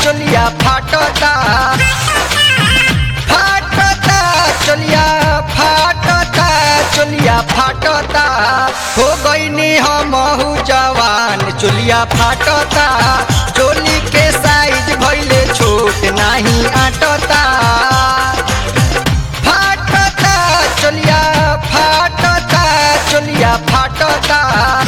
चोलिया फाटता फाटता चोलिया फाटता चोलिया फाटता हो गईनी हमहू जवान चोलिया फाटता चोली के साइज भइले छोट नाही आटता फाटता चोलिया फाटता चोलिया फाटता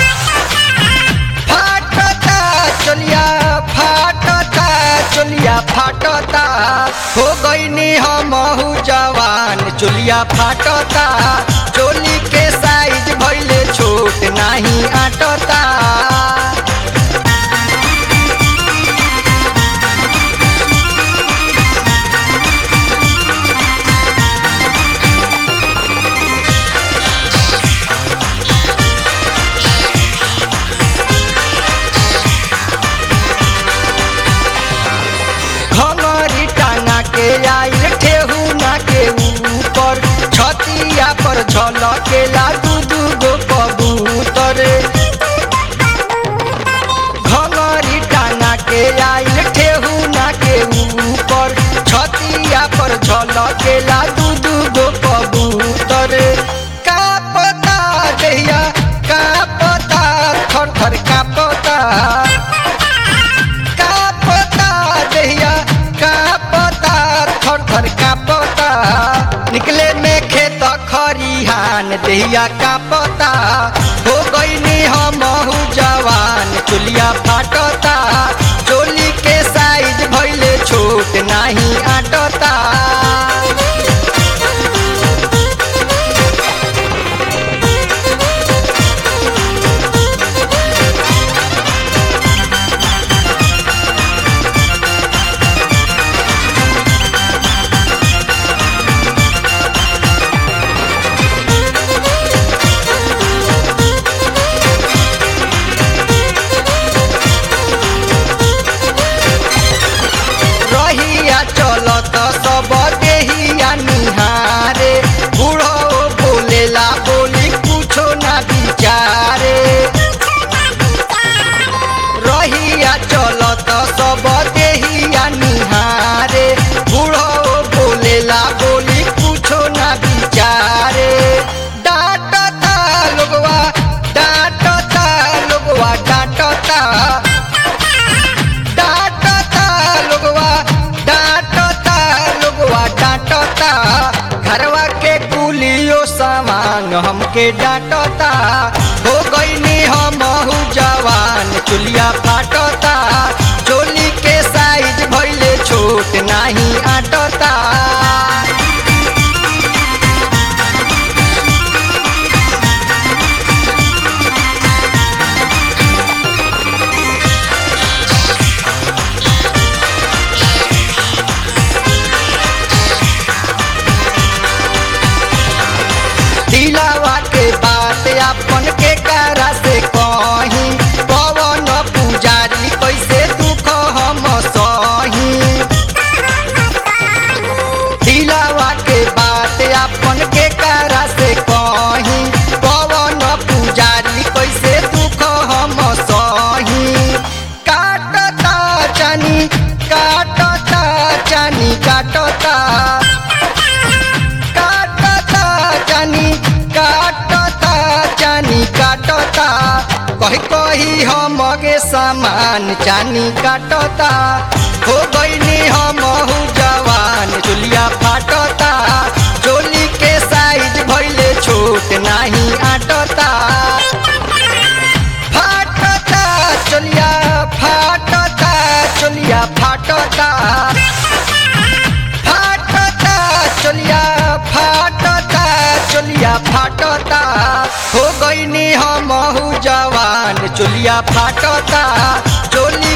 फाटता चोलिया फाटता चोलिया फाटता हो गईनी हमहू जवान चोलिया फाटता चोली के साइज भइले छोट नाही आटता घंगरी टांगा के आइल ठेहुना के ऊपर छतिया पर झलकेला दू दू गो कबूतर घंगरी टांगा के आइल ठेहुना के ऊपर छतिया पर झलकेला दू दू गो कबूतर का पता देहिया का पता थर थर का पता का पता देहिया का पता थर थर का पता निकले में खेत खरिहान देहिया का पता हो गईनी हमहू जवान चुलिया फाटता चोली के साइज भइले छोट नाही आटता रहिया चलत सब देहिया निहारे बूढ़ो बोलेला बोली कुछो ना विचारे रहिया चलत सब देहिया निहारे बूढ़ो बोलेला बोली कुछो ना विचारे डांटता लोगवा डांटता लोगवा डांटता डांटता लोगवा डांटता लोगवा डांटता घरवा के कुलियो सामान हमके डांटता हो गईनी हमहू जवान चुलिया फाटता चोली के साइज भइले छोट नाही आटता दिलावा के बात अपन के करा से कही पवन पुजारी कैसे दुख हम सही दिलावा के बात अपन के करा से कही पवन पुजारी कैसे दुख हम सही काटता चानी काटता चानी काटता काटता जानी काटता जानी काटता कही कही हमगे सामान जानी काटता हो गईनी हमहू जवान चुलिया फाटता चोली के साइज भइले छोट नाही आटता फाटता चोलिया फाटता चोलिया फाटता फाटता चोलिया फाटता चोलिया फाटता हो गईनी हमहू जवान चोलिया फाटता चोली